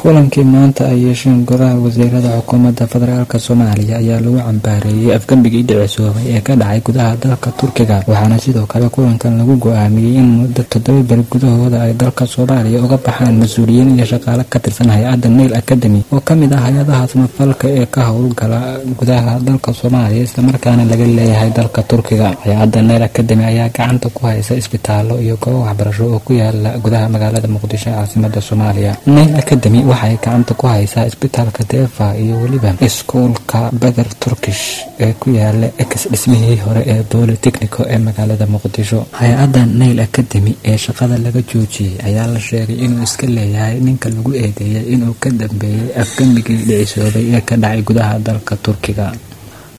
kulankii maanta ay yeesheen golaha wasiirada xukuumadda federaalk soomaaliya ayaa lagu cambaareeyey afgembigii dhicisoobay ee ka dhacay gudaha dalka turkiga waxaana sidoo kale kulankan lagu go-aamiyey in muddo toddoba beri gudahooda ay dalka soomaaliya uga baxaan mas-uuliyiin iyo shaqaale ka tirsan hay-adda nail academy oo kamid ah hay-adaha samafalka ee ka howlgala gudaha dalka soomaaliya islamarkaana laga leeyahay dalka turkiga hay-adda nail academy ayaa gacanta ku haysa isbitaallo iyo goobo waxbarasho oo ku yaala gudaha magaalada muqdisho ee caasimada soomaaliya nail academy waxay gacanta ku haysaa isbitaalka deefa iyo weliba iskuulka beder turkish ee ku yaala ex dhismihii hore ee bolitechnico ee magaalada muqdisho hay-adda nail academy ee shaqada laga joojiyey ayaa la sheegay inuu iska leeyahay ninka lagu eedeeyay inuu ka dambeeyey afgembigii dhicisoobay ee ka dhacay gudaha dalka turkiga